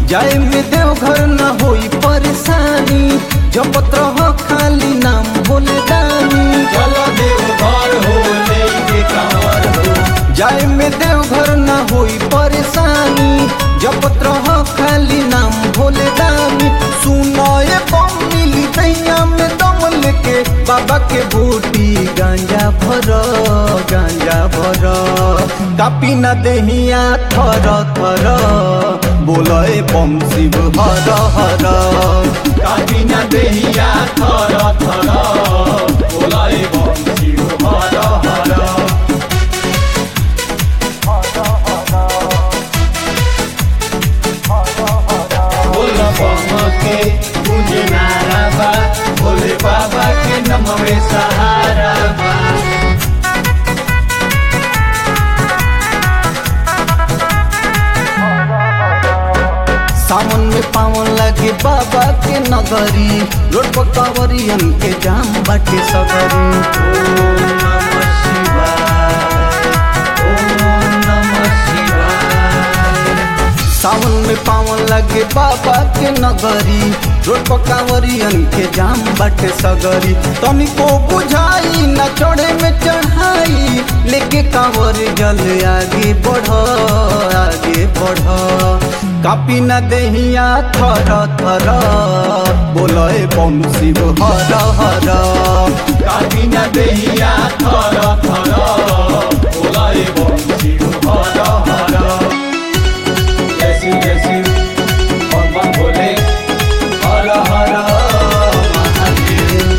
जाए में देवघर न होई परेशानी जपत रह खाली नाम भोले दानी चलो देव घर हो लेके कांवर हो जाए में देवघर न होई परेशानी जपत रह खाली नाम भोले दानी सुनाए बम मिली दैया में दम लेके बाबा के बूटी गांजा भर गांजा भर कापी न देहिया थर थर बोले बम शिव हर हर काटी न देहिया थर थर बोलाए बम शिव हर हर बोल बम के तुझे नारा बा भोले बाबा के नमवे सहारा बा सावन में पावन लगे बाबा के नगरी रोड पर कांवरियन के जाम बाटे सगरी ओम नमः शिवाय ओम नमः शिवाय सावन में पावन लगे बाबा के नगरी रोड पर कांवरियन के जाम बाटे सगरी तनिको बुझाई न चढ़े में चढ़ाई लेके कांवर जल आगे बढ़ आगे बढ़ कापी न देहिया थर थर बोले बम शिव हर हर काटी न देहिया थर थर बोलाए बम शिव हर हर जैसी जैसी बम बम भोले हर हर महादेव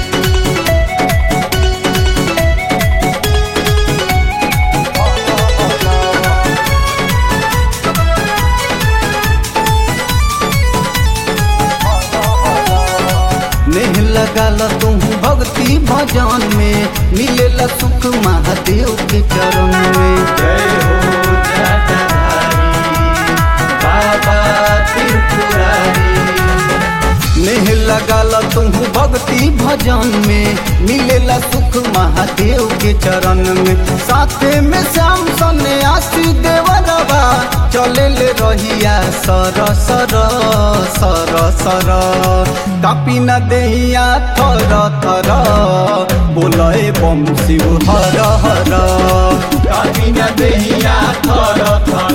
नेह लगाल तुम भक्ति भजन में मिलेला सुख महादेव के चरण में जय हो जटाधारी बाबा त्रिपुरारी नेह लगाल तुम भक्ति भजन में मिलेला सुख महादेव के चरण में साथे में श्याम सने आशी देवरवा चले ले रहिया सर सर सर सर कापी न देहिया थर थर बोले बम शिव हर हर काटी न देहिया थर थर